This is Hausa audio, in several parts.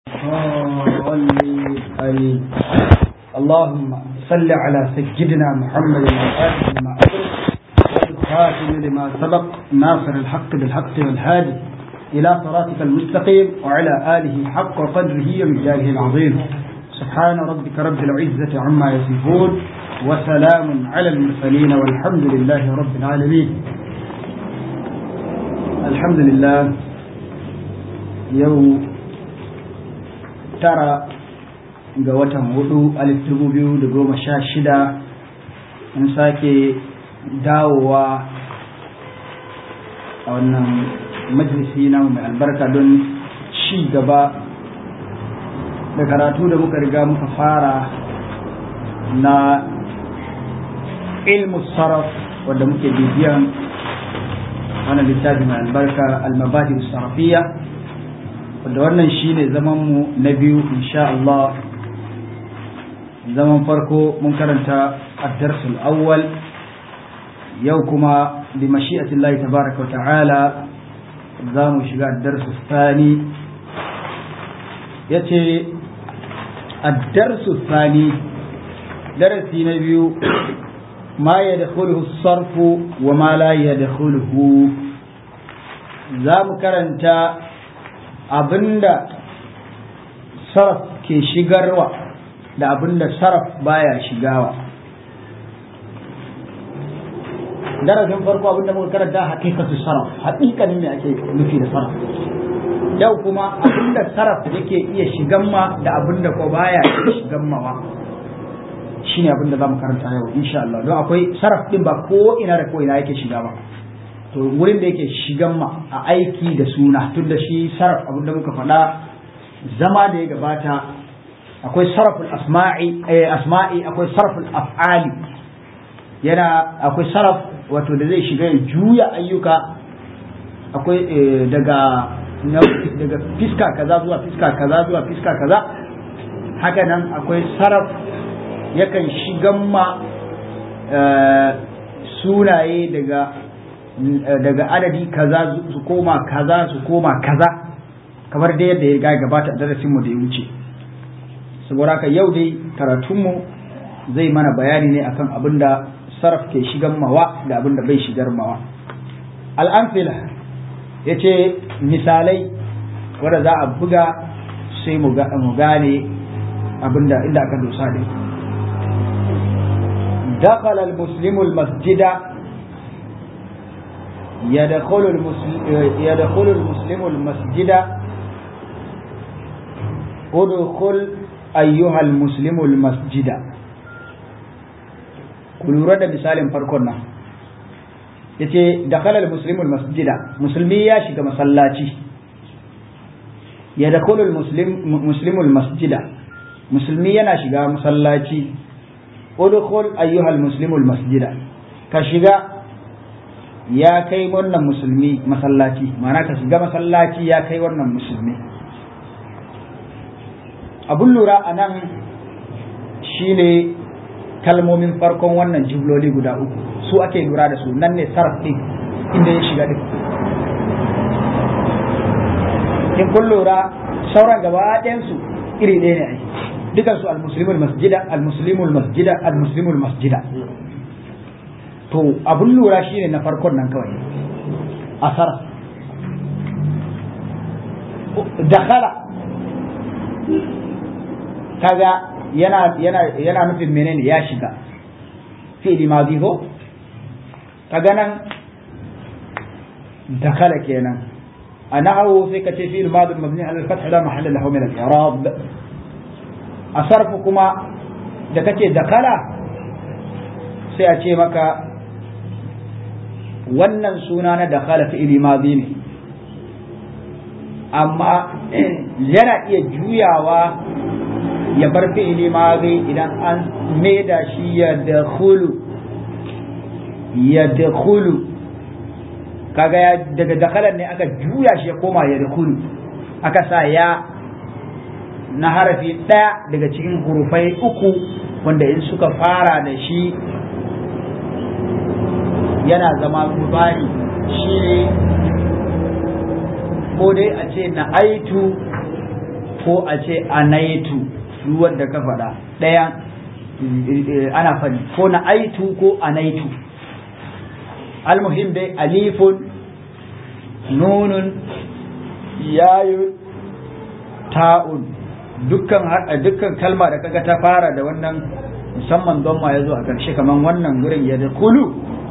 صل عليه اللهم صل على سيدنا محمد وآله لما أدرك والخاتم لما سبق ناصر الحق بالحق والهادي إلى صراطك المستقيم وعلى آله حق قدره ومجاله العظيم سبحان ربك رب العزة عما يصفون وسلام على المرسلين والحمد لله رب العالمين الحمد لله يوم tara ga watan hudu alif dubu biyu da goma sha shida in sake dawowa a wannan majalisi na mai albarka don ci gaba da karatu da muka riga muka fara na ilmu sarraf wadda muke bibiyan wannan littafi mai albarka al-mabadi sarrafiya wanda wannan shine zaman mu na biyu insha Allah zaman farko mun karanta ad-darsul awwal yau kuma bi mashi'atillahi tabaraka wa ta'ala za mu shiga ad-darsu thani yace ad-darsu thani darasi na biyu ma yadkhuluhu as-sarfu wa ma la yadkhuluhu za mu karanta abinda saraf ke shigarwa da abinda saraf baya shigawa darasin farko abinda muka karanta hakikatu saraf haƙiƙanin me ake nufi da saraf yau kuma abinda saraf yake iya shigan ma da abinda ko baya iya shigan ma shine abinda zamu karanta yau insha Allah don akwai saraf din ba ko ina da ko ina yake shiga ba to wurin da yake shigan ma a aiki da suna tun da shi sarraf abinda muka faɗa zama da ya gabata akwai sarraful asma'i asma'i akwai sarraful af'ali yana akwai sarraf wato da zai shiga ya juya ayyuka akwai daga daga fiska kaza zuwa fiska kaza zuwa fiska kaza haka nan akwai sarraf yakan shigan ma sunaye daga daga adadi kaza su koma kaza su koma kaza kamar dai yadda ya gabata a darasin mu da ya wuce saboda haka yau dai karatun mu zai mana bayani ne akan abin da sarf ke shigan mawa da abin da bai shigar mawa al'amfila ya ce misalai wadda za a buga sai mu gane abin da inda aka dosa ne دخل المسلم المسجد يدخل المسلم يدخل المسلم المسجد ادخل أيها المسلم المسجد kulura da misalin farkon nan ya ce dakhalar musulmul masjida musulmi ya shiga masallaci ya dakulul muslimul masjida musulmi yana shiga masallaci udkhul ayyuhal muslimul masjida ka shiga ya kai wannan musulmi masallaci ma'ana ka shiga masallaci ya kai wannan musulmi abun lura a nan shine kalmomin farkon wannan jibloli guda uku su ake lura da su nan ne sarf ɗin inda ya shiga ɗin in kun lura sauran gaba ɗayansu iri ɗaya ne ai dukansu al-muslimul masjida al-muslimul masjida al-muslimul masjida to abun lura shine na farkon nan kawai asar dakhala kaga yana yana yana nufin menene ya shiga fi'li madi ko kaga nan dakhala kenan anahu sai ka ce fi'l madi mabni ala al-fath la mahalla lahu min al-i'rab asarfu kuma da kace dakhala sai a ce maka wannan suna na dakhala fi'li madi ne amma yana iya juyawa ya bar fi'li madi idan an maida shi ya dakhulu ya dakhulu kaga ya daga dakhalan ne aka juya shi ya koma ya dakhulu aka sa ya na harafi ɗaya daga cikin hurufai uku wanda in suka fara da shi yana zama mubari shi ne ko dai a ce na aitu ko a ce anaitu ruwan da ka faɗa ɗaya ana faɗi ko na aitu ko anaitu almuhim dai alifun nunun yayun ta'un dukkan dukkan kalma da kaga ta fara da wannan musamman don ma ya zo a ƙarshe kamar wannan gurin ya da kulu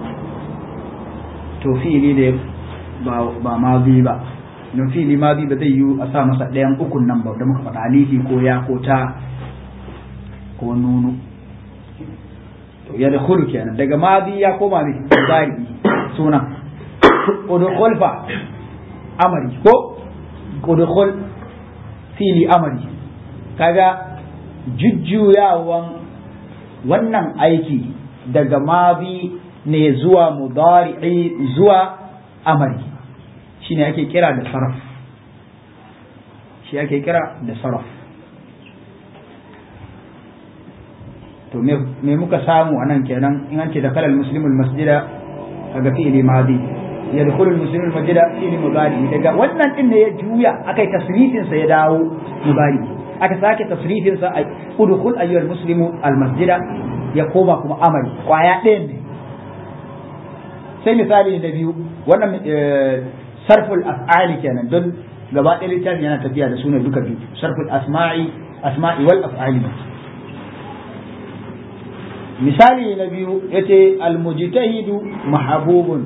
to fi'ili ne ba ma bi ba don fi'ili ma bi ba zai yi a sa masa ɗayan ukun nan ba da muka faɗa alifi ko ya ko ta ko nunu to ya da kulu kenan daga ma bi ya koma ne zari suna udkhul fa amari ko udkhul fi'ili amari kaga jujjuyawan wannan aiki daga mabi ne zuwa mudari'i zuwa amari shine ake kira da saraf shi ake kira da saraf to me muka samu anan kenan in an ce da kalal muslimul masjida kaga fi'ili madi yadkhulu al-muslimu al-masjida fi'ili mudari daga wannan din ne ya juya akai tasrifin sa ya dawo mudari aka sake tasrifin sa udkhul ayyuhal muslimu al-masjida ya koma kuma amari kwaya ɗayan ne sai misali na biyu wannan sarful af'ali kenan don gaba ɗaya littafin yana tafiya da sunan duka biyu sarful asma'i asma'i wal af'ali misali na biyu yace al-mujtahidu mahbubun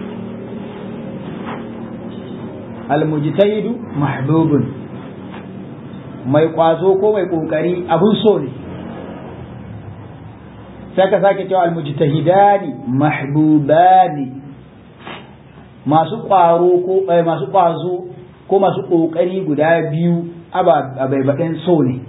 al-mujtahidu mahbubun mai kwazo ko mai kokari abun so ne sai ka sake cewa almujtahidani mahbubani masu kwaro ko masu kwazo ko masu kokari guda biyu abaibaɗin so ne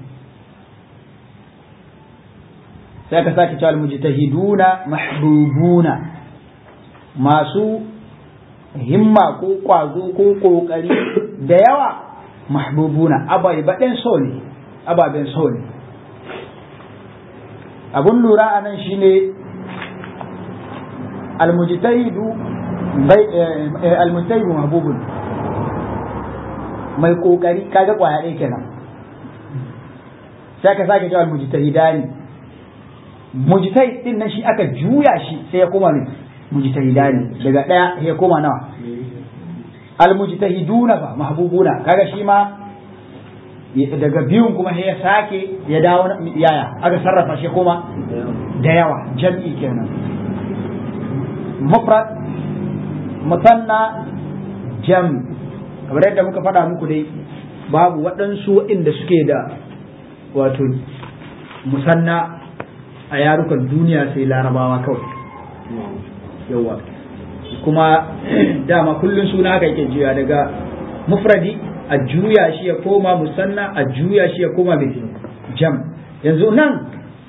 sai ka sake cewa almujtahiduna mahbubuna masu himma ko kwazo ko kokari da yawa mahbubuna abaibaɗin so ne ababen so ne abun lura a nan shine almujtahidu almujtahidu mahbubun mai kokari kaga kwaya ɗaya kenan sai ka sake cewa almujtahidani mujtahid din nan shi aka juya shi sai ya koma ne mujtahidani daga ɗaya ya koma nawa almujtahiduna fa mahbubuna kaga shi ma daga biyun kuma ya sake ya dawo yaya aka sarrafa shi kuma da yawa jam'i kenan mufrad musanna jam kamar yadda muka faɗa muku dai babu waɗansu waɗanda suke da wato musanna a yarukan duniya sai larabawa kawai yawa kuma dama kullum suna haka yake juya daga mufradi a juya shi ya koma musanna a juya shi ya koma mai jam yanzu nan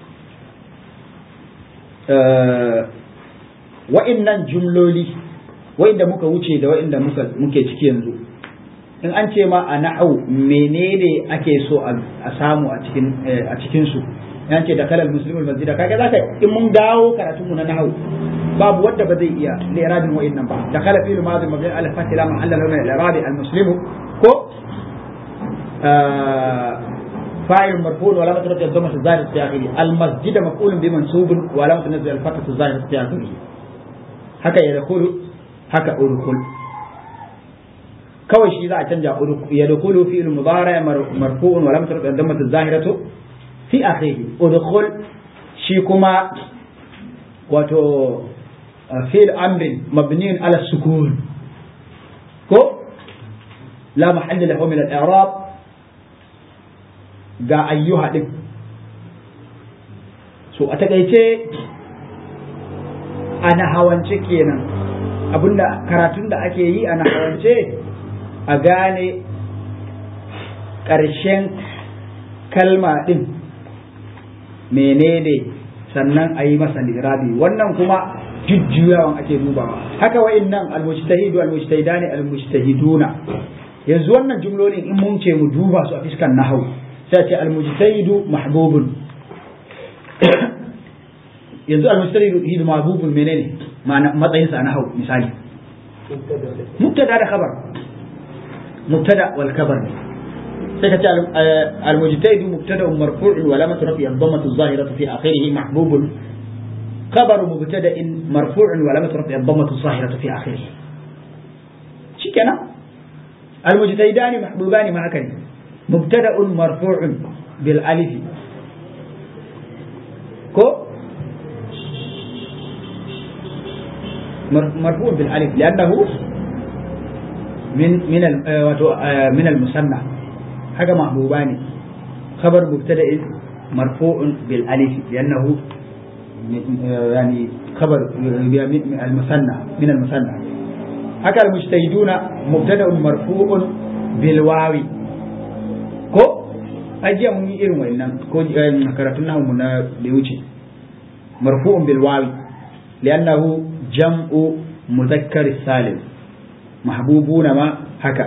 wa'innan jumloli wa'inda muka wuce da wa'inda muke ciki yanzu in an ce ma a na'au menene ake so a samu a cikin su yan ce da kalal muslimul masjida kaga zaka in mun dawo karatun mu na nahau babu wanda ba zai iya li'rabin wa'innan ba da kala fi'il madhi mabni ala fatila mahalla lawna al-i'rabi al-muslimu ko فاعل مرفوع وعلامة رفعه الضمة الظاهرة في آخره المسجد مفعول بمنصوب وعلامة نزل الفتحة الظاهرة في آخره هكا يدخل هكا أدخل kawai shi za a canja ya dukulu fi mudara marfu'un wa lam tarfa dammat az-zahiratu fi akhirih udkhul shi kuma wato fi'l amrin mabniun ala sukun ko la mahalla lahu min al-i'rab ga ayyuha din so a takaice ana hawance kenan abinda karatun da ake yi ana hawance a gane ƙarshen kalma ɗin menene sannan a yi masa lirabi wannan kuma jujjuyawan ake dubawa haka wa'in nan almujtahidu almujtahidani almujtahiduna yanzu wannan jumlolin in mun ce mu duba su a fiskan nahau sai ce almujtahidu mahbubun yanzu almujtahidu mahbubun menene matsayinsa a nahau misali mubtada da khabar mubtada wal khabar sai ka ce al-mujtahidu mubtada'un marfu'un wa lamatu rafi ad-dammatu adh-dhahiratu fi akhirih mahbubun khabaru mubtada'in marfu'un wa lamatu rafi ad-dammatu adh-dhahiratu fi akhirih shikenan al-mujtahidani mahbubani ma haka ne mubtada'un marfu'un bil alif ko مرفوع بالالف لانه من من من المثنى حاجه محبوبان خبر مبتدا مرفوع بالالف لانه يعني خبر المثنى من المثنى haka المجتهدون مبتدا مرفوع بالواو ko ajiya mun yi irin wannan ko karatun namu na da wuce marfu'un bil wawi li'annahu jam'u muzakkar salim mahbubuna ma haka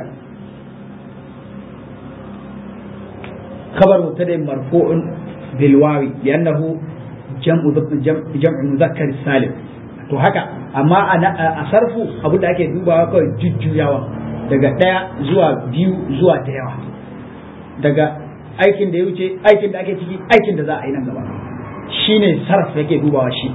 خبر مبتدا مرفوع بالواو لانه جمع جمع مذكر سالم to haka amma a sarfu abu da ake dubawa kawai jujjuyawa daga ɗaya zuwa biyu zuwa da yawa daga aikin da ya wuce aikin da ake ciki aikin da za a yi nan gaba shine sarf yake dubawa shi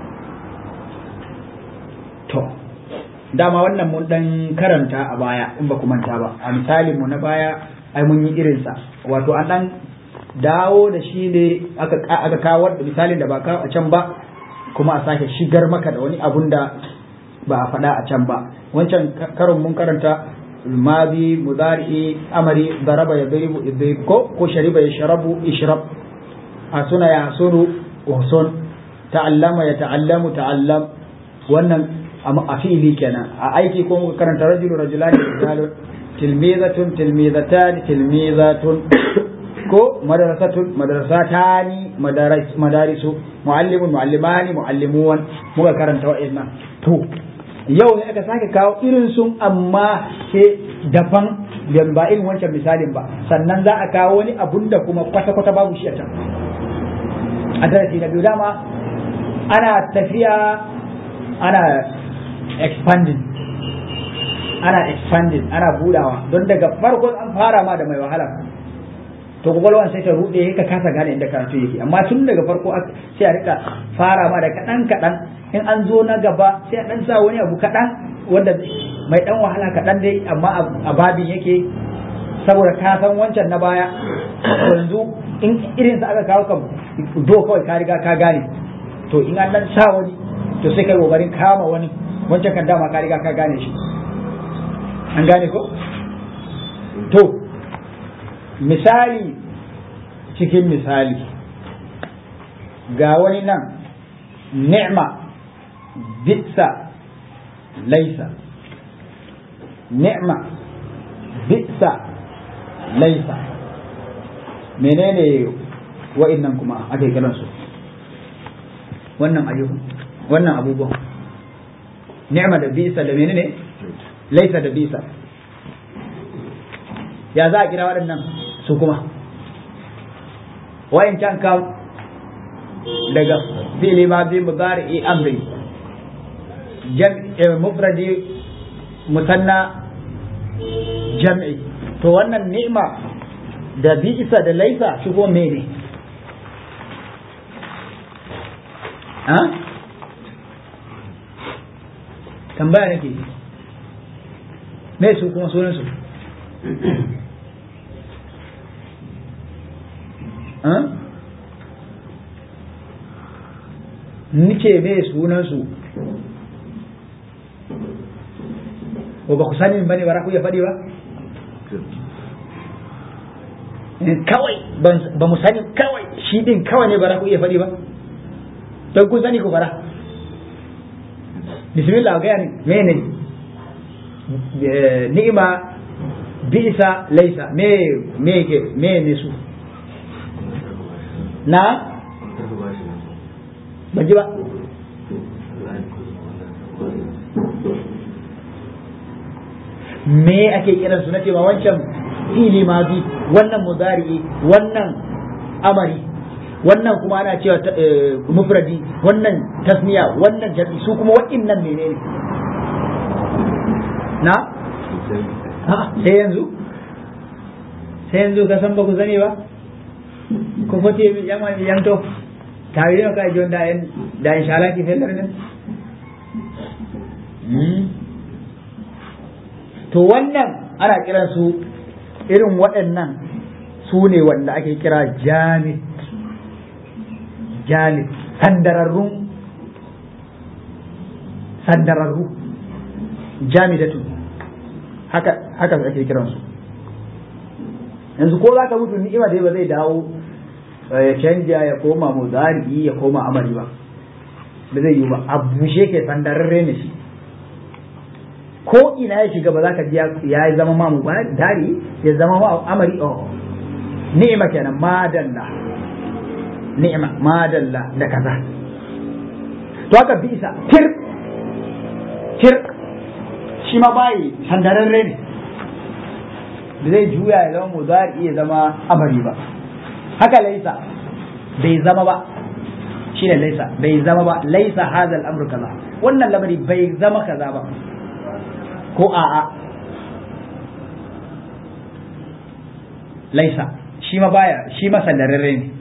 to dama wannan mun dan karanta a baya in ba ku manta ba a misalin mu na baya ai mun yi irin sa wato an dan dawo da shi ne aka aka kawo misalin da ba kawo a can ba kuma a sake shigar maka da wani abun da ba a faɗa a can ba wancan karon mun karanta mabi mudari amari daraba ya daribu idrib ko ko shariba ya sharabu ishrab asuna ya sunu uhsun ta'allama ya ta'allamu ta'allam wannan a fi'ili kenan a aiki ko muka karanta rajulu rajulani rijalun tilmizatun tilmizatan tilmizatun ko madrasatun madrasatani madarisu muallimun muallimani muallimuwan muka karanta wa'annan to yau ne aka sake kawo irin sun amma ke daban ba irin wancan misalin ba sannan za a kawo wani abun da kuma kwata-kwata babu shi a can a darasi na biyu dama ana tafiya ana expanding ana expanding ana budawa don daga farko an fara ma da mai wahala to kwakwalwan sai ta rude ka kasa gane inda karatu yake amma tun daga farko sai a rika fara ma da kaɗan kaɗan in an zo na gaba sai a ɗan sa wani abu kaɗan wanda mai ɗan wahala kaɗan dai amma a babin yake saboda ka san wancan na baya yanzu in irin sa aka kawo kan do kawai ka riga ka gane to in an dan sa wani to sai kai kokarin kama wani wancan kan dama ka riga ka gane shi an gane ko to misali cikin misali ga wani nan ni'ma bisa laisa ni'ma bisa laisa menene wa'innan kuma ake kiransu wannan ayyukan wannan abubuwan ni'ma da bisa da menene laisa da bisa ya za a kira waɗannan su kuma wayan can kam daga fili ma bi mudari amri mufradi musanna jam'i to wannan ni'ma da bisa da laifa shi ko mene ha tambaya nake me su kuma sunan su Nice me sunan su ko ba ku sani ba ne ba ku iya faɗi ba kawai ba mu sani kawai shi din kawai ne ba ku iya faɗi ba don kun sani ku fara bismillah ga yani mene ni'ima bisa laisa me me ke me ne su na ban ji ba me ake kiran su na ce ma wancan fili mazi wannan mudari wannan amari wannan kuma ana cewa mufradi wannan tasniya wannan jami su kuma waɗannan menene na sai yanzu sai yanzu ka san ba ku sani ba ko ko te mi yama mi yanto tawi no ka jon da en da inshallah ki felar ne to wannan ana kiran su irin waɗannan su ne wanda ake kira jamid jamid sandararrun sandararru jamidatu haka haka ake kiransu yanzu ko za ka mutu ni'ima dai ba zai dawo ya canja ya koma muzari ya koma amari ba ba zai yi ba a bushe ke sandararre ne shi ko ina ya shiga ba za ka ji ya zama ma dari ya zama ma amari oh ni'ima kenan madalla ni'ima madalla da kaza to haka bisa tir tir shi ma bayi sandararre ne da zai juya ya zama muzari ya zama amari ba haka laisa bai zama ba shi ne laisa bai zama ba laisa hadha al-amru kaza wannan lamari bai zama kaza ba ko a'a laisa shi ma baya shi ma sandararre ne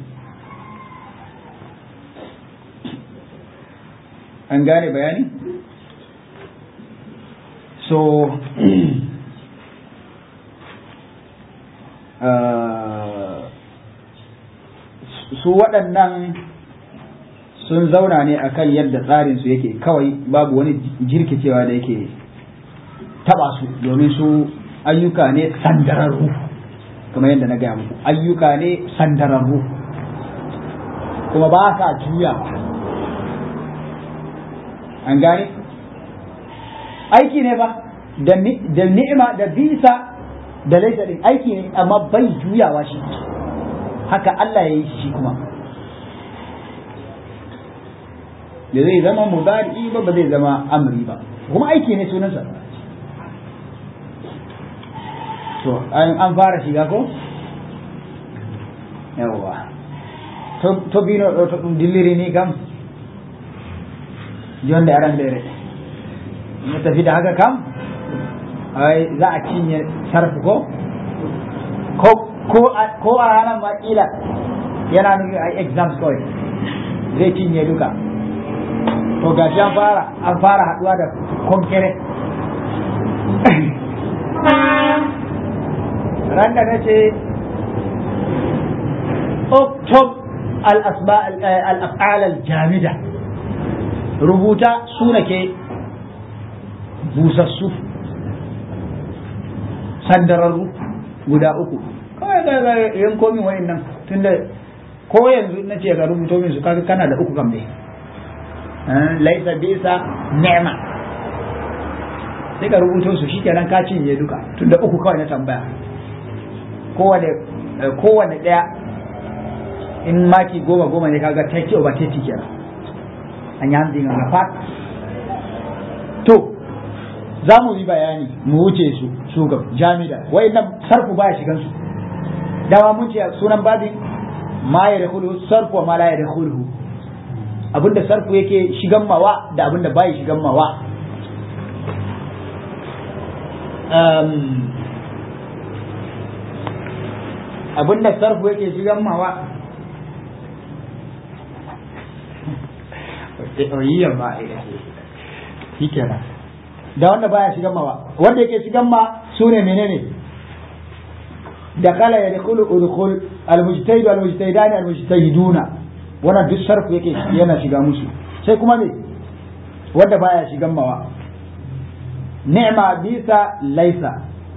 an gane bayani so su waɗannan sun zauna ne akan yadda tsarinsu yake kawai babu wani jirkicewa da yake taba su domin su ayyuka ne sandararru kamar yadda na gaya muku ayyuka ne sandararru kuma ba ka juya an gane aiki ne ba da ni'ima da bisa da laisa din aiki ne amma bai juyawa shi haka Allah ya yi shi kuma da zai zama mudari ba ba zai zama amri ba kuma aiki ne sunansa to an fara shiga ko yawwa to bino ɗo to ɗum dilliri ni kam jonde aran dere no tafi da haka kam ai za a cinye sarfu ko ko a ranar ma kila yana nufi a exams kawai zai cinye duka to gashi an fara an fara haduwa da konkere ran da nace oktob al-af'al al-jamida rubuta suna ke busassu sandararru guda uku kawai ga yanko min wayan nan tunda ko yanzu na ce ka rubuto min su kaga kana da uku kam ne laisa bisa ni'ma sai ka rubuto su shikenan ka cinye duka tunda uku kawai na tambaya kowane kowane daya in maki goma goma ne kaga take over take kenan an yi hamdin ga to za mu yi bayani mu wuce su su ga jami'a wai nan sarfu baya shigan su dama mun ce sunan babin ma ya dakhulu sarfu wa ma la ya dakhulu abinda sarfu yake shigan mawa da abinda bai shigan mawa um, abinda sarfu yake shigan mawa oyiyar ba shi kenan da wanda baya shigan mawa wanda yake shigan ma su ne menene da kala ya dukulu udkhul almujtahid almujtahidani almujtahiduna wannan duk sarfu yake yana shiga musu sai kuma me wanda baya shigan mawa ni'ma bisa laisa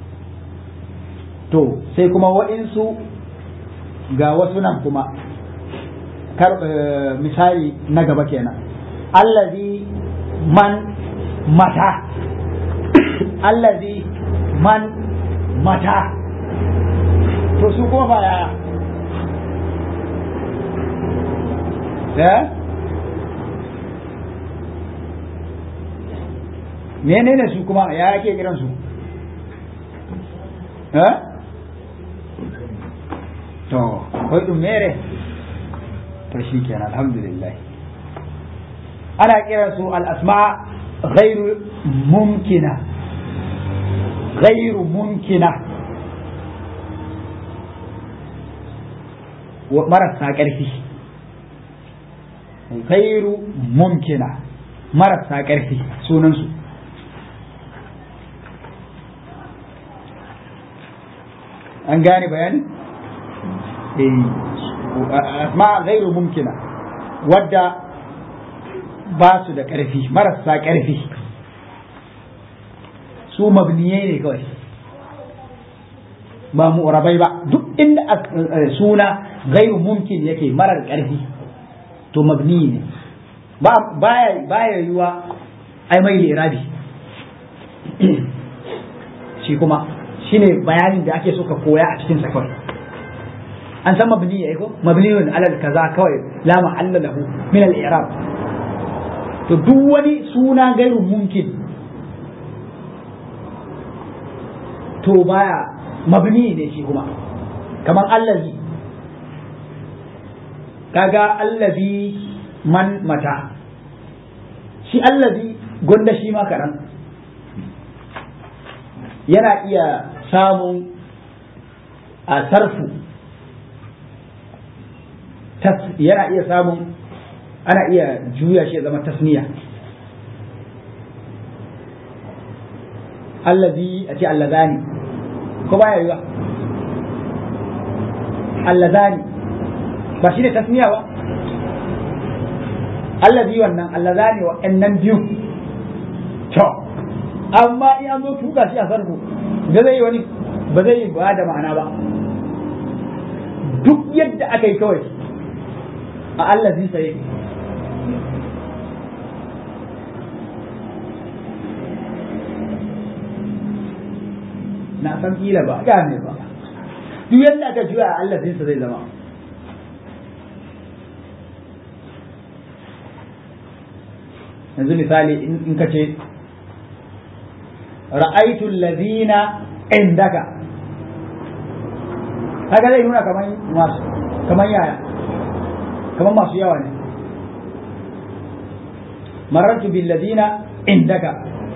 to sai kuma wa'insu ga wasu nan kuma kar misali na gaba kenan allazi man mata allazi man mata to su kuma ba yaya eh menene su kuma ya ake kiran su eh to akwai ɗin mere to shi kenan alhamdulillah ana kiran su al-asma ghairu mumkina ghairu mumkina marasa ƙarfi gairu mumkina marasa ƙarfi sunansu an gane bayani? ma gairu mumkina wadda ba su da ƙarfi marasa ƙarfi su mabniyai ne kawai ba mu'rabai ba duk inda suna gairu mumkin yake marar ƙarfi to mabni ne baya baya yiwa ai mai lirabi shi kuma shine bayanin da ake so ka koya a cikin sakon an san mabni ya ko mabniyun alal kaza kawai la mahalla lahu min al i'rab to duk wani suna gairu mumkin to baya mabni ne shi kuma kamar allazi kaga allazi man mata shi allazi gonda shi ma kaɗan yana iya samun a sarfu yana iya samun ana iya juya shi zama tasniya allazi a ce allazani ko baya yiwa allazani ba shi ne tasniya ba allazi wannan allazani wa annan biyu to amma in an zo tuka shi a sarfu da zai yi wani ba zai yi ba da ma'ana ba duk yadda aka yi kawai a allazi sai na san kila ba gane ba duk yadda aka juya a allazinsa zai zama yanzu misali in ka ce ra'aitu allazina indaka kaga zai nuna kamar masu kamar yaya kamar masu yawa ne marartu bil ladina indaka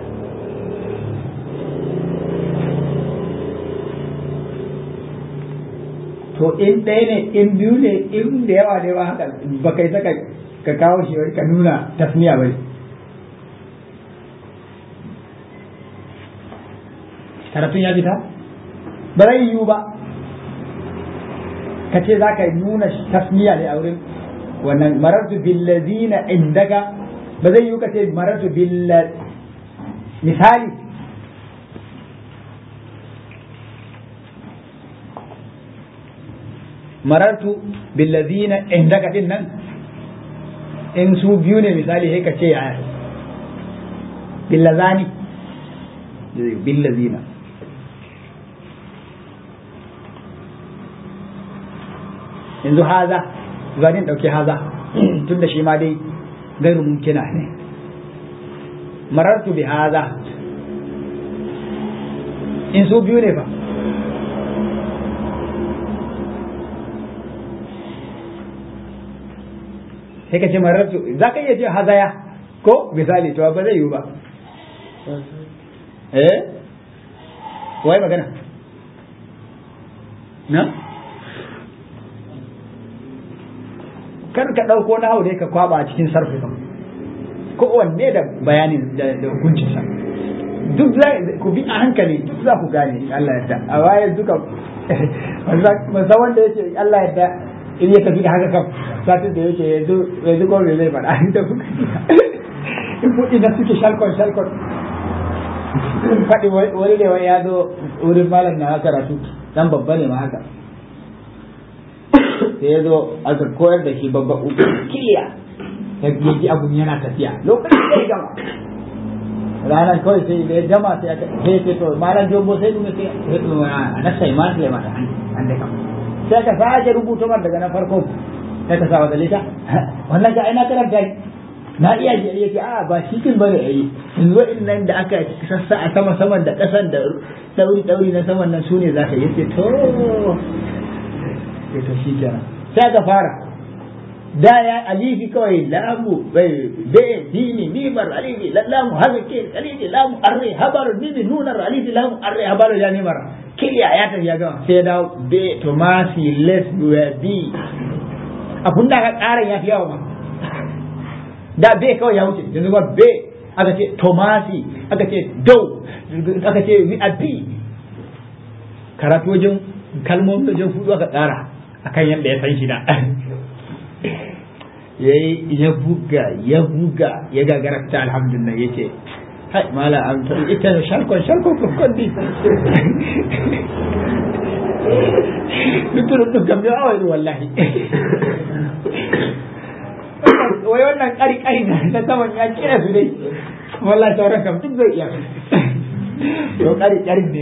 to in ɗaya ne in biyu ne in da yawa ne ba haka ba kai saka ka kawo shi ka nuna tasmiya bai karatun ya fita ba zai yiwu ba ka ce za ka nuna tasmiya ne a wurin wannan marartu billazina indaka ba zai yiwu ka ce marartu billa misali marartu billazina indaka din nan in su biyu ne misali sai ka ce ya billazani billazina yanzu haza zanin dauke haza tun da shi ma dai gairu mumkina ne marartu bi haza in su biyu ne fa sai ka ce marartu za ka iya ce hazaya ko misali to ba zai yiwu ba eh wai magana na kar ka ɗauko na hau dai ka kwaba a cikin sarfi kan kowanne da bayanin da hukuncinsa duk za ku bi a hankali duk za ku gane Allah yadda a waye duka masa wanda yake Allah yadda in ya tafi da haka kam satin da yake yanzu yanzu ko me zai faɗa da kuka in kuɗi na suke shalkon shalkon faɗi wani ne wani ya zo wurin malam na karatu dan babba ne ma haka sai ya zo aka koyar da shi babba uku kiliya ya ji abun yana tafiya lokacin da ya gama ranar kawai sai da ya gama sai ya ce to malam jombo sai kuma sai ya ce a na sai ma sai ma an da kama sai ka sake rubuta man daga na farko sai ka sa wa dalita wannan ga ina karanta na iya ji yake a ba shi kin bane ayi yanzu nan da aka sassa a sama saman da kasan da dauri dauri na saman nan sune zaka yace to sai to shi kenan sai ka fara da ya alifi kawai lamu bai be dini nimar alifi lamu hazake alifi lamu arre habar dini nunar alifi lamu arre habar ya nimar kiliya ya tafi ya gama sai ya dawo be tomasi les be abun da aka ƙara ya fi yawa ma da be kawai ya wuce yanzu ba be aka ce tomasi aka ce dau aka ce wi a bi karatu wajen kalmomin wajen fudu aka ƙara akan yadda ya san shi da ya buga ya buga ya gagara ta alhamdulillah ya ce hai mala an ta ita da sharkon sharkon kokon di dukkan duk gambe a wani wallahi wai wannan kari kari na saman ya kira su dai wallahi sauran kam duk zai iya to kari kari ne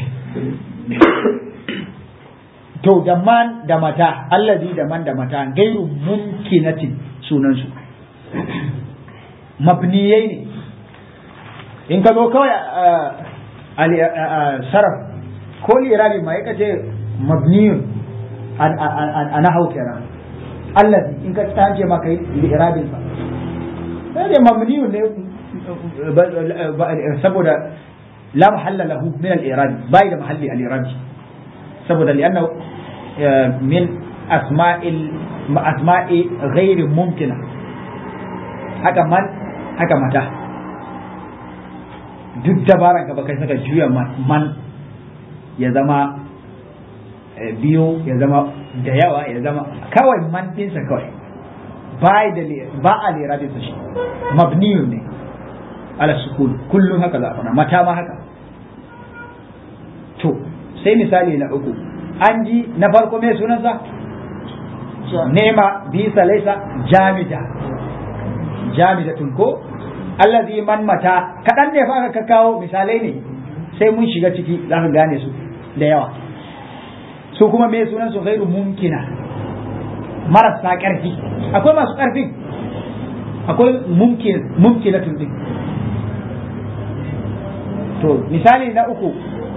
to da man da mata allazi da man da mata gairu mumkinatin sunansu mabniyai ne in ka zo kawai saraf ko lirabi ma yaka ce mabniyun a nahau kenan allazi in ka tsanke maka yi lirabin sa sai ne mabniyun ne saboda la mahalla lahu min al-irabi bai da mahalli al-irabi saboda li'annahu min asma'il asma'i ghairi mumkina haka man haka mata duk dabaran ka baka saka juya man ya zama biyu ya zama da yawa ya zama kawai man dinsa kawai ba da ba a lera da shi mabniyun ne ala sukun kullum haka za a fara mata ma haka to sai misali na uku an ji na farko mai sunansa nema bisa laisa jamida jamidatun ko allazi man mata kaɗan ne fa ka kawo misalai ne sai mun shiga ciki za ka gane su da yawa su kuma me sunan su gairu mumkina marasa ƙarfi akwai masu ƙarfin akwai mumkin mumkinatun din to misali na uku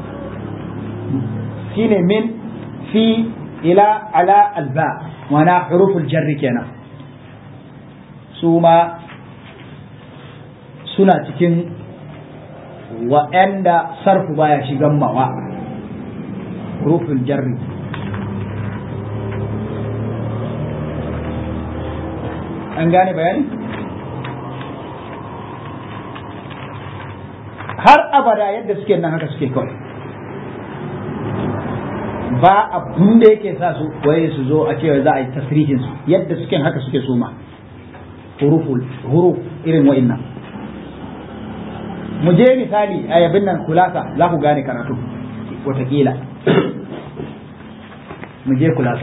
shine min fi ila ala alba wana huruful jarri kenan su ma suna cikin waɗanda sarfu baya shigan mawa huruful jarri an gane bayani har abada yadda suke nan haka suke kawai ba abun da yake sa su waye su zo a cewa za a yi tasrihin su yadda suke haka suke suma huruful huruf irin wa'innan mu je misali a yabin nan kulasa za ku gane karatu watakila mu je kulasa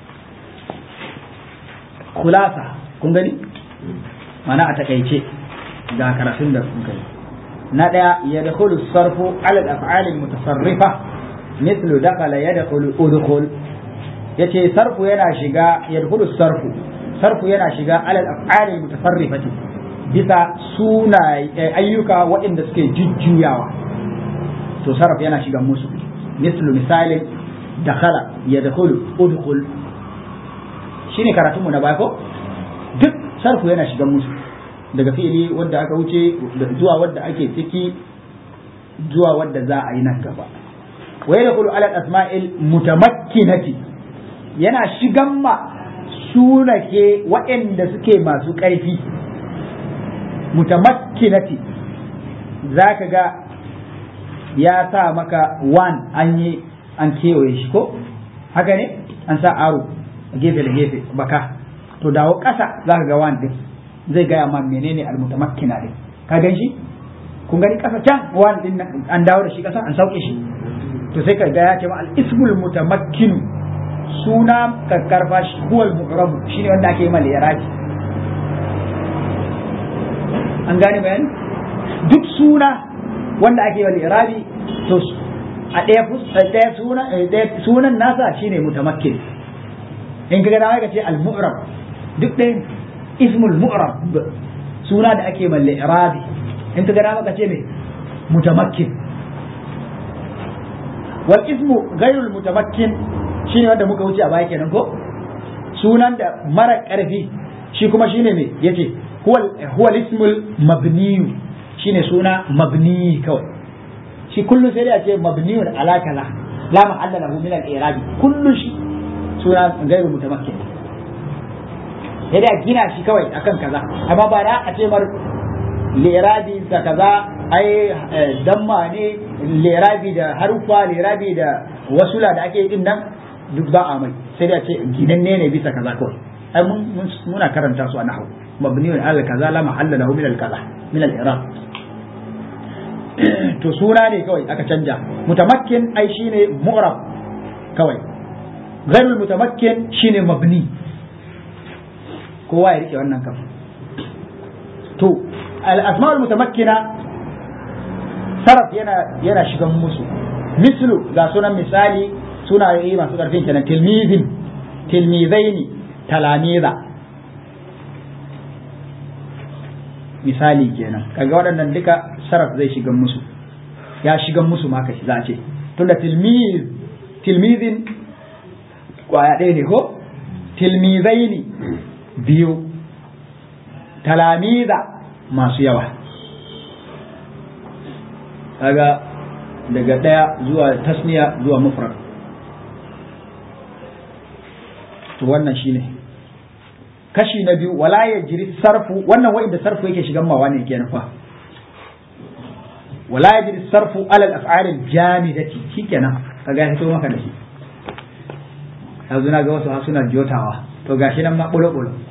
kulasa kun gani mana a takaice ga karatun da kun kai na ɗaya ya da sarfu ala af'alil mutasarrifa mislu dakala ya da udkhul yace sarfu yana shiga ya da sarfu sarfu yana shiga ala af'alil mutasarrifati bisa suna ayyuka waɗanda suke jujjuyawa to sarf yana shiga musu mislu misalin dakala ya da udkhul shine karatunmu na baya ko duk sarfu yana shiga musu daga fi'ili wanda aka wuce zuwa wanda ake ciki zuwa wanda za a yi nan gaba wa yadkhulu ala asma'il mutamakkinati yana shigan ma sunake waɗanda suke masu ƙarfi mutamakkinati zaka ga ya sa maka wan an yi an kewaye shi ko haka ne an sa aro gefe da gefe baka to dawo ƙasa za ka ga wan din zai gaya ma menene almutamakkina din ka gan shi kun gani ƙasa can wan din an dawo da shi ƙasa an sauke shi to sai ka ga ya ce ma al-ismul mutamakkinu suna kakkarfa shi huwal mu'rabu shine wanda ake yi mal iraji an gane bayani duk suna wanda ake yi mal irabi to a ɗaya ɗaya suna ɗaya sunan nasa shine mutamakkin in ka ga dama ka ce al-mu'rab duk ɗaya ismul mu'rab suna da ake malle irabi in ka ga dama ka ce me mutamakkin wal ismu ghairul mutamakkin shine wanda muka wuce a baya kenan ko sunan da mara karfi shi kuma shine me yace huwal huwal ismul mabni shine suna mabni kawai shi kullum sai dai a ce mabniyun ala kaza la mahalla lahu min al-i'rab kullu shi suna gairu mutamakkin sai da gina shi kawai akan kaza amma ba da a ce mar lirabi da kaza ai damma ne lirabi da harufa lirabi da wasula da ake din nan duk ba a mai sai da ce ginanne ne bisa kaza kawai ai mun muna karanta su a nahwu mabni ala kaza la mahalla lahu min al kaza min al i'rab to suna ne kawai aka canja mutamakkin ai shine mu'rab kawai ghairul mutamakkin shine mabni kowa ya rike wannan kan to al asma'ul mutamakkina saraf yana yana shigan musu mislu ga sunan misali sunaye masu karfin kenan tilmizin tilmizaini talamiza misali kenan kaga waɗannan duka saraf zai shigan musu ya shigan musu ma kashi za a ce tunda tilmiz tilmizin kwaya ɗaya ne ko tilmizaini biyu talamiza masu yawa kaga daga ɗaya zuwa tasniya zuwa mufrad to wannan shine kashi na biyu wala ya jiri sarfu wannan wa'inda sarfu yake shigan mawa ne kenan fa wala ya jiri sarfu alal af'alil jamidati shikenan kaga ya fito maka da shi yanzu na ga wasu har suna jotawa to gashi nan ma bulo bulo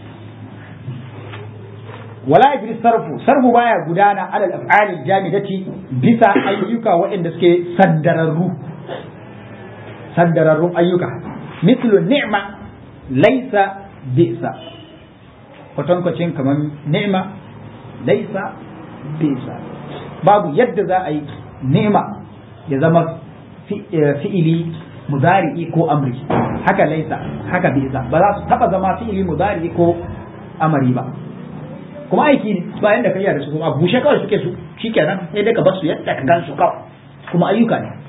wala yajri sarfu sarfu baya gudana alal af'alil jamidati bisa ayyuka waɗanda suke sandararru sandararrun ayyuka mislu ni'ma laysa bisa kwatankwacin kamar ni'ma laysa bisa babu yadda za a yi ni'ma ya zama fi'ili mudari'i ko amri haka laysa haka bisa ba za su taba zama fi'ili mudari'i ko amari ba kuma aiki ne bayan da kai da su kuma bushe kawai suke su shikenan sai dai ka bar su yadda ka gan su kawai kuma ayyuka ne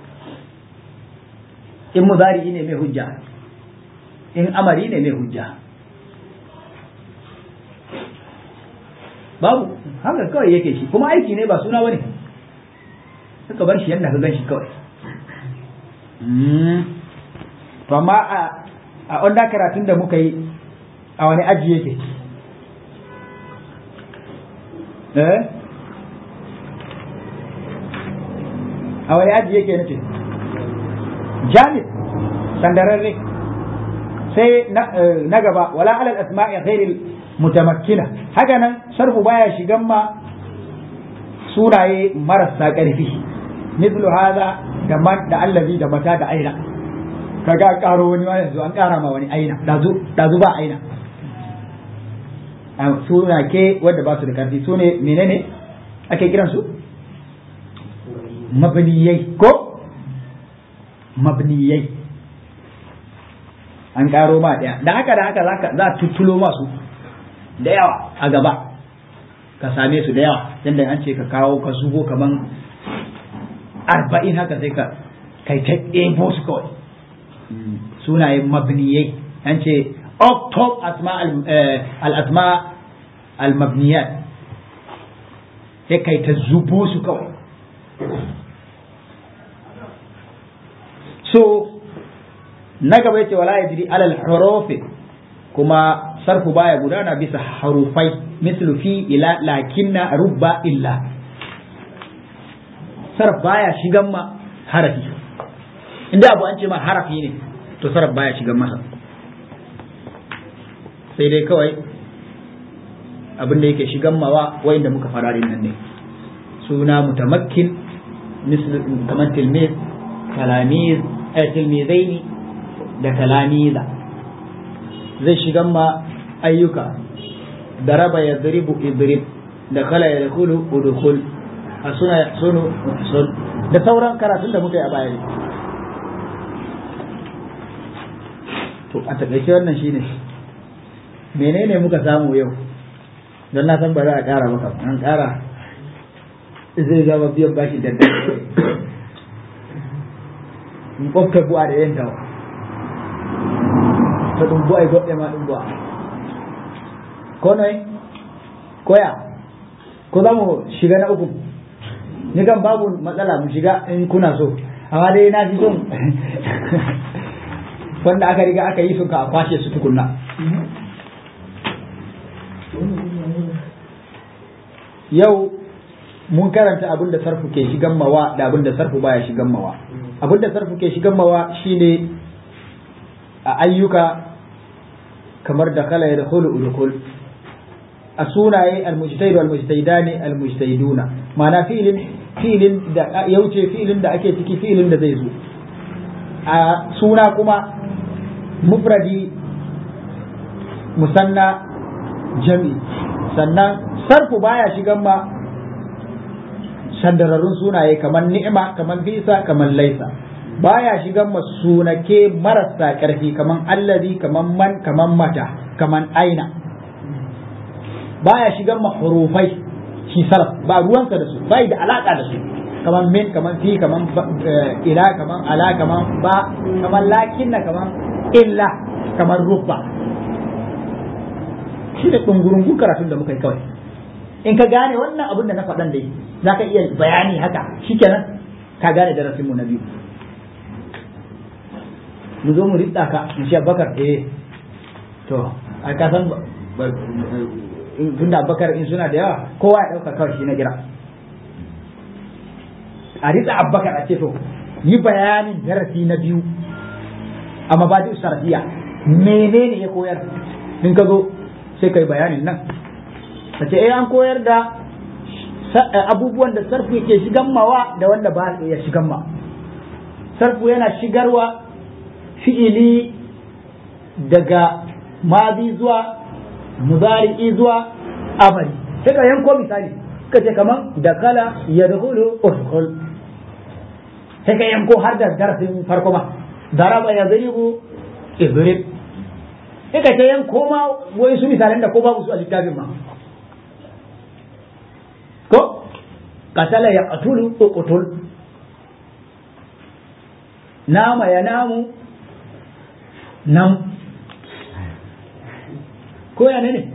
in muzari ne mai hujja in amari ne mai hujja babu haka kawai yake shi kuma aiki ne ba suna bane suka bar shi yadda ka gan shi kawai to amma a wanda karatun da muka yi a wani aji yake eh a wani aji yake nace jamid sandararre sai na gaba wala alal asma'i ghairil mutamakkina haka nan sarfu baya shigan ma sunaye marasa ƙarfi mithlu hadha da man da allazi da mata da aina kaga karo wani ma yanzu an kara ma wani aina dazu dazu ba aina suna ke wadda ba su da karfi su ne menene ake kiran su mabniyai ko mabniyai an karo ma daya da haka da haka za a tuttulo masu da yawa a gaba ka same su da yawa yadda an ce ka kawo ka zubo kaman arba'in haka sai ka kai ta ɗebo su kawai sunayen mabniyai an ce اكتب اسماء الاسماء المبنيات sai kai ta zubo su kawai so na gaba yace wala yajri alal hurufi kuma sarfu baya gudana bisa harufai mislu fi ila lakinna rubba illa sarf baya shigan ma harafi inda abu an ce ma harafi ne to sarf baya shigan masa sai dai kawai abin da yake shigan mawa wa'inda muka fara nan ne suna mutamakkin kamar tilmiz talamiz tilmizaini da talamiza zai shigan ma ayyuka daraba ya daribu idrib da kala ya dakulu udkhul a suna ya sunu sun da sauran karatun da muka yi a baya ne to a takaice wannan shine menene muka samu yau don na san ba za a ƙara maka an ƙara zai zama biyan bashi da in ƙofta buwa da yan tawa ta ɗin buwa goɗe ma ɗin buwa ko noi koya ko za mu shiga na uku ni kan babu matsala mu shiga in kuna so amma dai na fi son wanda aka riga aka yi su ka a kwashe su tukunna yau mun karanta abin da sarfu ke shigan mawa da abin da sarfu baya shigan mawa abin da sarfu ke shigan mawa shine a ayyuka kamar da kala ya dakhulu udkhul a sunaye almujtahid wal mujtahidani almujtahiduna ma'ana fi'ilin fi'ilin da ya wuce fi'ilin da ake ciki fi'ilin da zai zo a suna kuma mufradi musanna jami sannan sarfu baya shigan ma sandararrun sunaye kamar ni'ima kamar bisa kamar laisa baya shigan ma sunake marasa ƙarfi kamar allazi kamar man kamar mata kamar aina baya shigan ma hurufai shi sarf ba ruwansa da su bai da alaka da su kamar min kamar fi kamar ila kamar ala kamar ba kamar lakinna kamar illa kamar rubba shi da ɗungurungun karatun da muka yi kawai in ka gane wannan abin da na faɗan dai za ka iya bayani haka shikenan ka gane darasin mu na biyu mu zo mu ritsa ka mu ce bakar eh to a ka san tun da bakar in suna da yawa kowa ya ɗauka kawai shi na gira a ritsa abbakar a ce to yi bayanin darasi na biyu a mabadi sarfiya menene ya koyar in ka zo sai kai bayanin nan ka ce eh an koyar da abubuwan da sarfu yake shigan mawa da wanda ba ya shigan ma sarfu yana shigarwa fi'ili daga mazi zuwa muzari'i zuwa amali sai ka yanko misali ka ce kaman da kala ya dukulu urkul sai ka yanko har da darasin farko ma daraba ya zaribu idrib sai ka ta yanko ma wai su misalan da ko babu su a littafin ma ko katala ya qatulu uqtul nama ya namu nam ko ya ne ne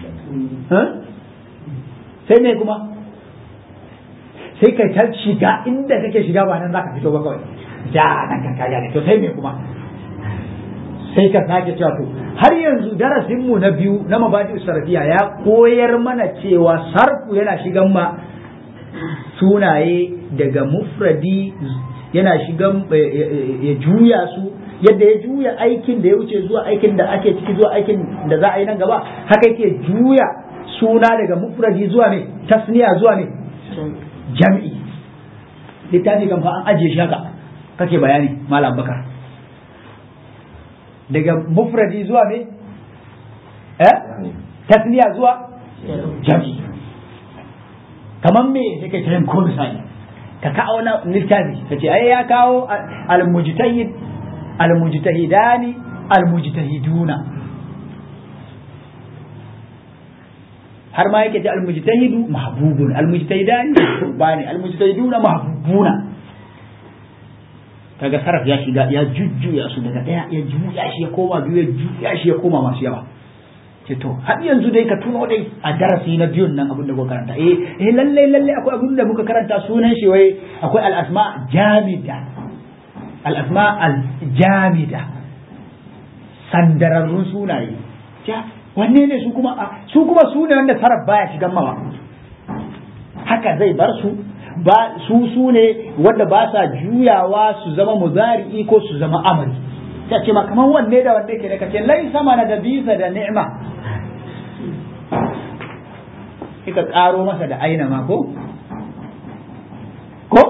sai me kuma sai kai ta shiga inda kake shiga ba nan zaka fito ba kawai ja nan kan kaga ne to sai me kuma sai ka sake cewa to har yanzu darasin mu na biyu na mabadi sarfiya ya koyar mana cewa sarfu yana shigan ma sunaye daga mufradi yana shigan ya juya su yadda ya juya aikin da ya wuce zuwa aikin da ake ciki zuwa aikin da za a yi nan gaba haka yake juya suna daga mufradi zuwa ne tasniya zuwa ne jam'i littafi kan fa an ajiye shi haka kake bayani malam bakar daga mufradi zuwa ne eh tasniya zuwa jam'i kamar me sai ka kiran ko misali ka kawo na littafi ka ce ai ya kawo al-mujtahid al-mujtahidani al-mujtahiduna har ma yake ce al-mujtahidu mahbubun al-mujtahidani mahbubani al-mujtahiduna mahbubuna kaga saraf ya shiga ya jujjuya su daga daya ya juya shi ya koma biyu ya juya shi ya koma masu yawa ce to har yanzu dai ka tuno dai a darasi na biyun nan abin da muka karanta eh eh lalle lalle akwai abin da muka karanta sunan shi wai akwai al-asma jamida al-asma al-jamida sandararrun sunaye ja wanne ne su kuma su kuma su ne wanda saraf baya shigan mawa haka zai bar su ba su su ne wanda ba sa juyawa su zama muzari'i ko su zama amali ta ce ma kamar wanne da wanne ke da kace lai sama na da bisa da ni'ima kika karo masa da aina ma ko ko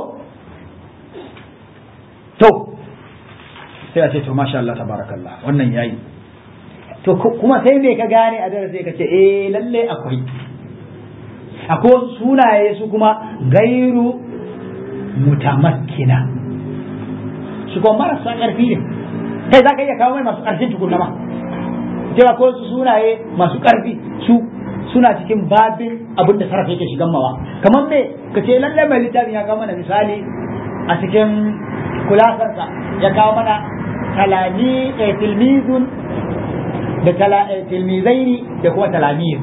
to sai a ce to masha Allah tabarakallah wannan yayi to kuma sai me ka gane a darasi ka ce eh lalle akwai akwai sunaye su kuma gairu mutamakkina su kuma marasa ƙarfi ne kai za ka iya kawo mai masu ƙarfin tukunna ma cewa ko su sunaye masu ƙarfi su suna cikin babin abin da sarrafa yake shigan mawa kamar me ka ce lalle mai littafin ya kawo mana misali a cikin kulasarsa ya kawo mana talami tilmizun da tilmizaini da kuma talamir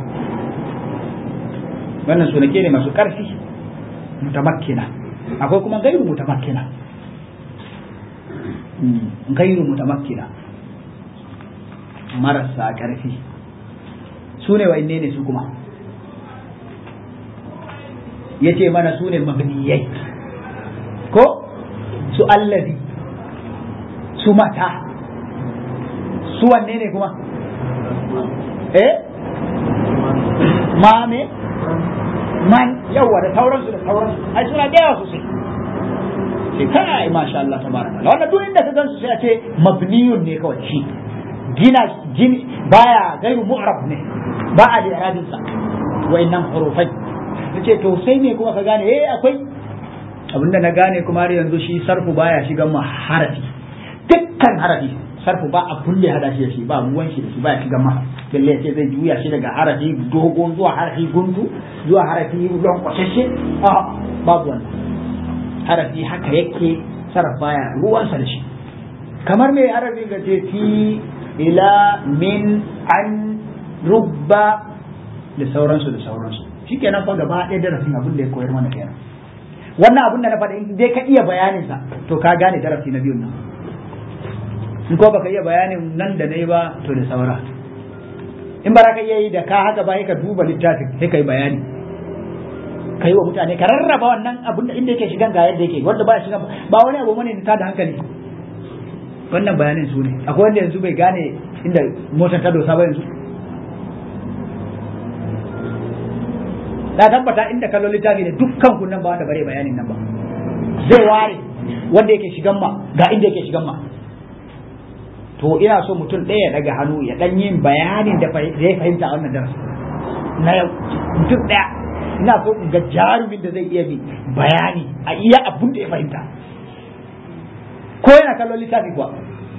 wannan sunake ne masu ƙarfi mutamakkina akwai kuma gairu mutamakkina gairu mutamakkina marasa ƙarfi su ne wa ne su kuma ya ce mana su ne mabniyai ko su allazi su mata su wanne ne kuma eh ma me man yawa da sauransu da sauransu ai suna da yawa sosai sai kai masha Allah tabaraka Allah wannan duk inda ka gansu sai a ce mabniyun ne kawai shi gina gini baya gairu mu'rab ne ba a da iradin sa wayannan hurufai nace to sai me kuma ka gane eh akwai abinda na gane kuma har yanzu shi sarfu baya shigan ma harafi dukkan harafi sarfu ba a kulle hada shi da shi ba ruwan shi da shi baya shigan ma balle ya ce zai juya shi daga harafi dogon zuwa harafi gundu zuwa harafi don kwashashe a babu wannan harafi haka yake sarrafa baya ruwansa da shi kamar mai harafi ga ce fi ila min an rubba da sauransu da sauransu shi kenan fa gaba ɗaya darasin abin da ya koyar mana kenan wannan abin da na faɗa in dai ka iya bayanin sa to ka gane darasi na biyun nan in ko baka iya bayanin nan da nayi ba to da saura in ba ka iya yi da ka haka ba ka duba littafin sai ka yi bayani ka yi wa mutane ka rarraba wannan abin da inda yake shigan ga yadda yake wanda ba shigan ba wani abu mane ta da hankali wannan bayanin su ne akwai wanda yanzu bai gane inda motar ta dosa ba yanzu na tabbata inda kallon littafi ne dukkan kun nan ba wanda bare bayanin nan ba zai ware wanda yake shigan ma ga inda yake shigan ma to ina so mutum ɗaya daga hannu ya ɗan yin bayanin da zai fahimta a wannan darasi na yau mutum ɗaya ina so in ga jarumin da zai iya bi bayani a iya abun da ya fahimta ko yana kallon littafi kuwa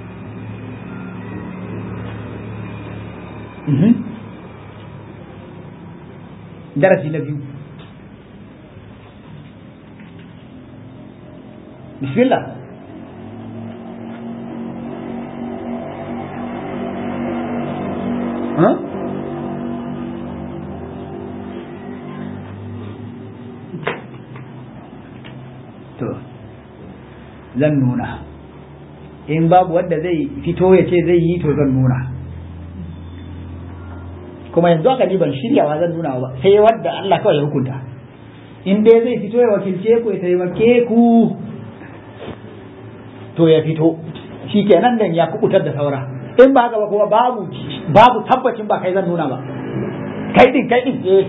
darasi na biyu bismillah huh? to zan nuna in babu wanda zai fito ya ce zai yi to zan nuna kuma yanzu aka ni ban shiryawa zan nuna ba sai wanda Allah kawai ya hukunta in dai zai fito ya wakilce ku ya taimake ku to ya fito shi kenan dan ya kubutar da saura in ba haka ba kuma babu babu tabbacin ba kai zan nuna ba kai din kai din eh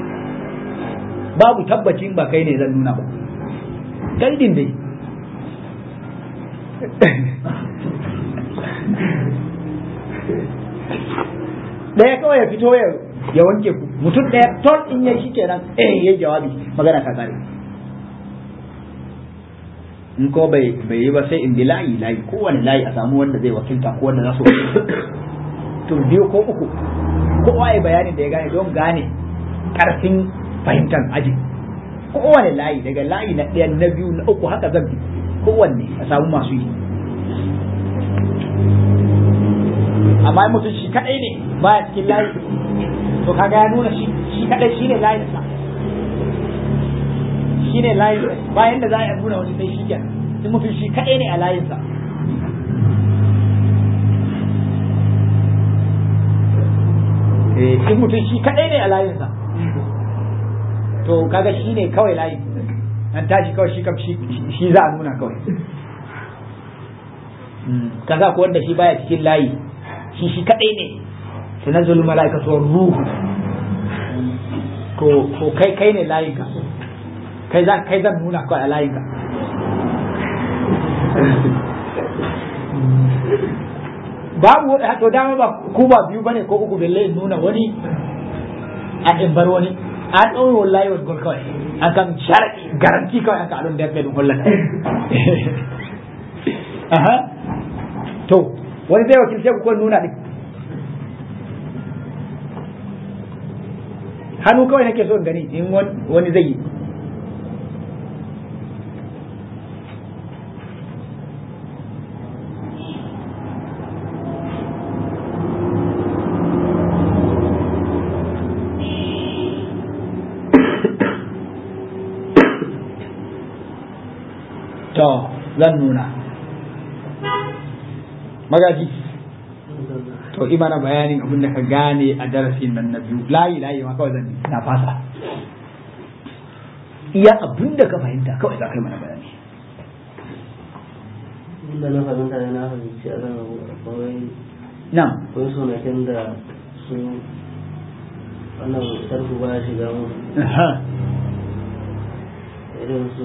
babu tabbacin ba kai ne zan nuna ba kai din dai ɗaya kawai ya fito ya ya wanke ku mutum ɗaya ton in yayi shi kenan eh yayi jawabi magana ta kare in ko bai bai yi ba sai in bi layi layi kowane layi a samu wanda zai wakilta ko wanda za su to biyu ko uku kowa ya bayanin da ya gane don gane karfin fahimtar aji kowane layi daga layi na ɗaya na biyu na uku haka zan bi kowanne a samu masu yi amma mutum shi kadai ne baya cikin layi to kaga ya nuna shi shi kadai shine layin sa shine layin bayan da za a nuna wani sai shi kenan in mutum shi kadai ne a layin sa in mutum shi kadai ne a layin sa to kaga shi ne kawai layin an tashi kawai shi kam shi za a nuna kawai kaza ko wanda shi baya cikin layi shi shi kadai ne tanazzul mala'ikatu ruhu ko ko kai kai ne layinka kai za kai zan nuna kawai a layinka babu to dama ba ku ba biyu bane ko uku belle in nuna wani a in bar wani an ɗaure wallahi wani gol kawai an kan sharaki garanti kawai an ka adon da ya kai dun hollan aha to wani zai wakilce ku ko nuna din hannu kawai nake so in gani in wani zai yi to zan nuna magaji to imana bayanin abin da ka gane a darasin nan na biyu layi layi ma kawai zan na fasa iya abin da ka fahimta kawai za ka yi mana bayani inda na fahimta ne na fahimci a kan akwai nan akwai sunakin da su wannan sarfu ba ya shiga mu irin su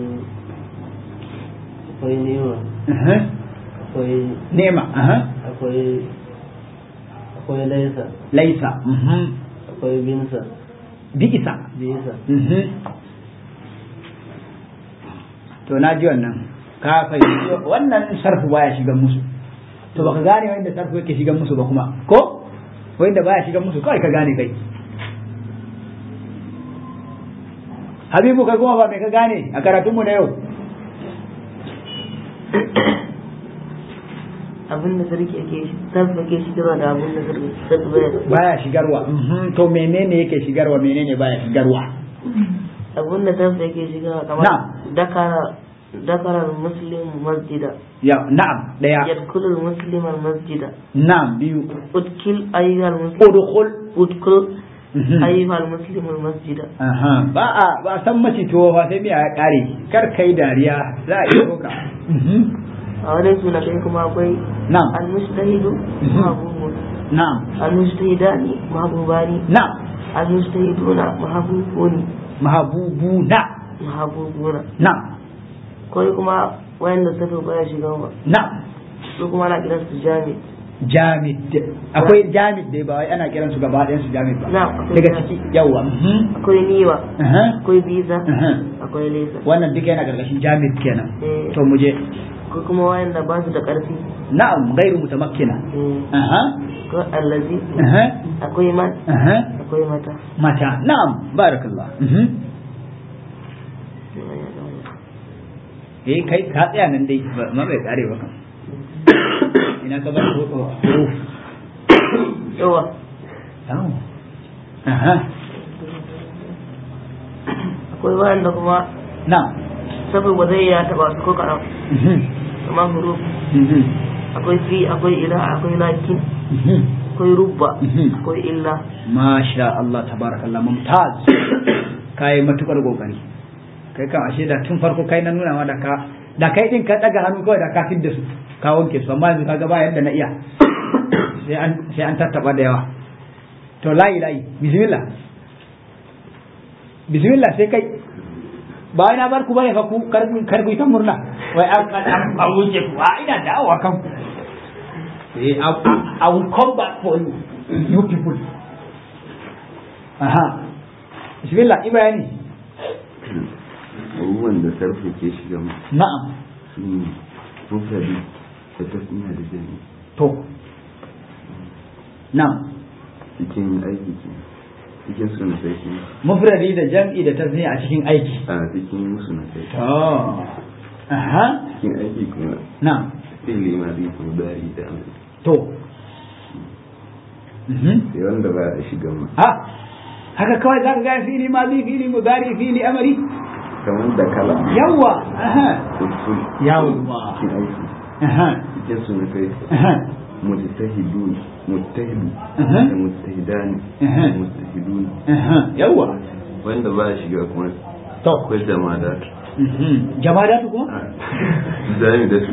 akwai nema akwai nema akwai akwai laisa laisa akwai binsa bi'isa bisa to na ji wannan ka fahimci wannan sarfu baya shigan musu to baka gane wanda sarfu yake shigan musu ba kuma ko wanda baya shigan musu kawai ka gane kai habibu kai kuma ba mai ka gane a karatunmu na yau abin da sarki yake sarki yake shigarwa da abin da sarki sarki baya baya shigarwa mhm, to menene yake shigarwa menene baya shigarwa abin da sarki yake shigarwa kamar Na'am. dakara dakara muslim masjida ya na'am daya yadkhulu muslim al masjida na'am biyu udkil ayyuhal muslim udkhul udkul Mhm. ayyuhal muslim al masjida Aha, ba a ba a san mace tuwo fa sai miya ya kare kar kai dariya za a iya ka Mhm. a wani suna kai kuma akwai na'am al mustahidu Mhm. mahbubun na'am al mustahidani mahbubani na'am al mustahiduna mahbubuni mahabubuna mahbubuna na'am kawai kuma wayanda sarki baya shiga ba na'am su kuma ana kiransu jami jamid akwai jamid dai ba wai ana kiran su gaba ɗayan su jamid ba Na'am, akwai daga jamid. ciki yawa mhm. akwai niwa Aha, akwai biza aha. akwai lesa wannan duka yana karkashin jamid kenan Eh. to mu je akwai kuma wayanda ba su da ƙarfi na'am gairu mutamakkina Eh, aha akwai allazi aha akwai man aha akwai mata mata na'am barakallah mhm. eh kai ka tsaya nan dai ba ma bai kare ba kan ina ka bar ko huruf yawa Yawo. aha akwai wayanda kuma na'am saboda ba zai ya taba su ko karam mhm. kamar huruf Mhm. akwai fi akwai ila akwai lakin Mhm. akwai rubba Mhm. akwai illa Masha Allah tabarakallah mumtaz kai matukar kokari kai kan ashe da tun farko kai na nuna ma da ka da kai din ka daga hannu kawai da ka fidda su ka wanke su amma yanzu kaga ba yadda na iya sai an sai an tattaba da yawa to layi layi bismillah bismillah sai kai ba wai na bar ku bane fa ku kar ku kar ku yi ta murna wai an an an wuce ku a ina dawowa kan eh I, I, I will come back for you you people aha bismillah ibrahim abubuwan da sarfa ke shiga mu na'am su ne mufradi da tasniya da jami to na'am cikin aiki ke cikin su na sai kuma mufradi da jam'i da tasniya a cikin aiki a cikin musu na sai to aha cikin aiki kuma na'am fili ma zai kuma dari da amri to mhm sai wanda ba a shiga mu ha haka kawai za ka gane fili mazi fili mudari fili amari kamar da kala yawa aha usul Yawwa. cikin aiki aha cikin su na kai aha mujtahidun mujtahidu Aha. da mujtahidani Aha. da mujtahidun aha yawa wanda ba a shiga kuma to akwai jama'a mhm jamadatu kuma zami da su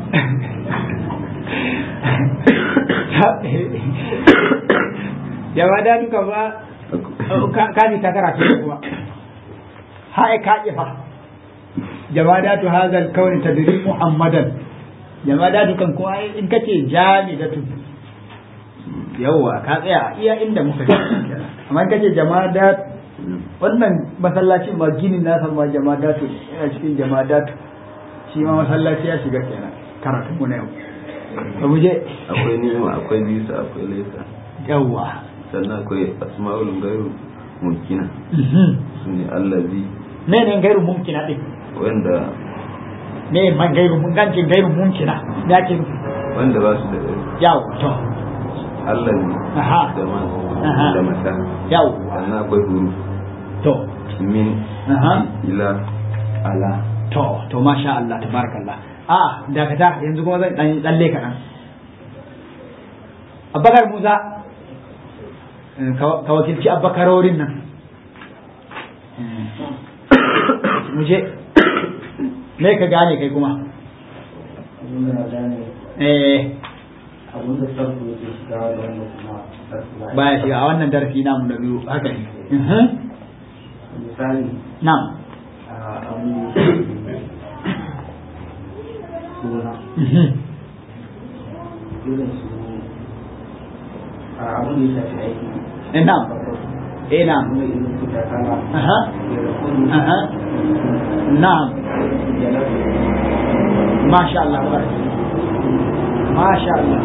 jamadatu ka ba ka ji ta karatu kuma hai ka fa jamadatu hadal kauni tadri muhammadan jamadatu kan kuma in kace jamidatu yawwa ka tsaya iya inda muka ji amma in kace jamadat wannan masallacin ma ginin nasa ma jamadatu ne yana cikin jamadatu shi ma masallaci ya shiga kenan karatun mu na yau ba mu je akwai nima akwai bisa akwai laisa yawwa sannan akwai asma'ul gairu mumkina su ne allazi me ne gairu mumkina din wanda me man gairu mun gancin gairu mumkina ya ce wanda ba su da ɗari yawo to allazi Aha. da ma Aha. da mata yawo sannan akwai huru to min Aha. ila ala to to masha Allah tabarakallah a dakata yanzu kuma zan dan tsalle kaɗan abubakar musa ka wakilci abubakarorin nan mu je me ka gane kai kuma abin da na gane eh abin da sarfu yake shiga da wanda kuma sarfu ba baya shiga a wannan darasi namu na biyu haka ne Mhm. misali na'am a abin da ya shafi suna Mhm. irin su a abin da ya shafi aiki eh na'am eh na'am abin da irin su ta kala aha ya da kuni aha na'am ya da masha Allah tabarak masha Allah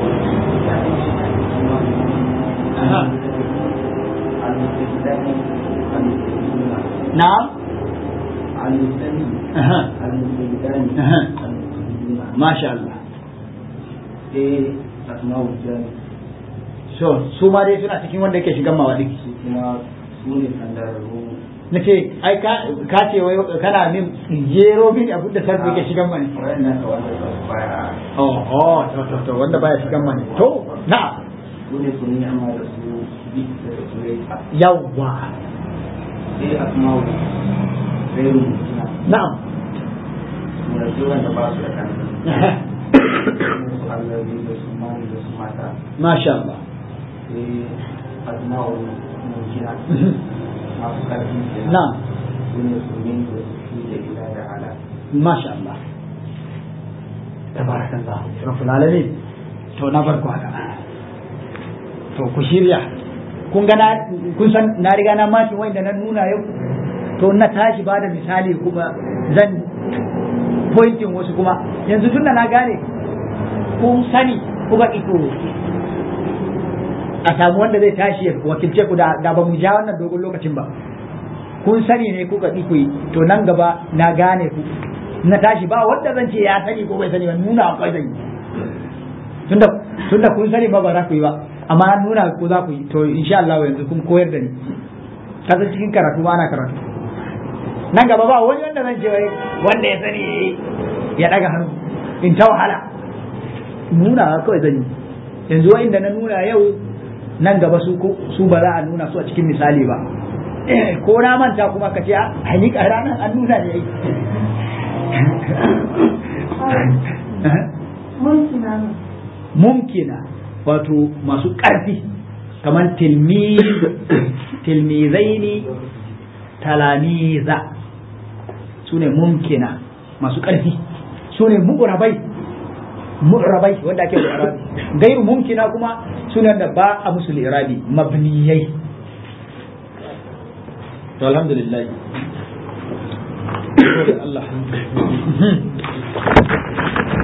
aha al-mustaqbali al-mustaqbali na'am al-mustaqbali aha al-mustaqbali aha al-mustaqbali masha Allah sai asma'ul jami so su ma dai suna cikin wanda yake shigan mawadi su kuma su ne kandararru na ce ai ka ka ce wai kana min jero min abin da sarfi yake shigan mani wayannan ka wanda ba su baya oh oh to to to wanda baya shigan mani to na'am su ne su ne amma da su bi da su rai yawwa sai asma'ul gairu mutuna na'am su ne su wanda ba su da kansa su allabi da su mani da su mata masha Allah sai asma'ul mutuna masu ƙarfi kenan. na'am su ne su ne da su fi da ila da ala masha Allah tabarakallah rabbul alamin to na farko haka to ku shirya kun ga na kun san na riga na mashi wanda na nuna yau to na tashi ba da misali kuma zan pointing wasu kuma yanzu tunda na gane kun sani kuma ito a samu wanda zai tashi ya wakilce ku da da ba mu ja wannan dogon lokacin ba kun sani ne kuka ƙi ku yi to nan gaba na gane ku na tashi ba wanda zan ce ya sani ko bai sani ba nuna akwai zan yi tunda tunda kun sani ba ba za ku yi ba amma an nuna ku za ku yi to insha Allah yanzu kun koyar da ni kasan cikin karatu ba ana karatu nan gaba ba wani wanda zan ce wai wanda ya sani ya daga hannu in ta wahala nuna kawai zan yi yanzu wa'inda na nuna yau nan gaba su ko- su ba za a nuna su a cikin misali ba ko na manta kuma ka ce a hakika ranar an nuna ne ai mumkina wato masu ƙarfi kamar tilmizaini talamiza su ne mumkina masu ƙarfi su ne mu'rabai mu'rabai wanda ake da irabi gairu mumkina kuma suna da ba a musu irabi mabniyai to alhamdulillah Allah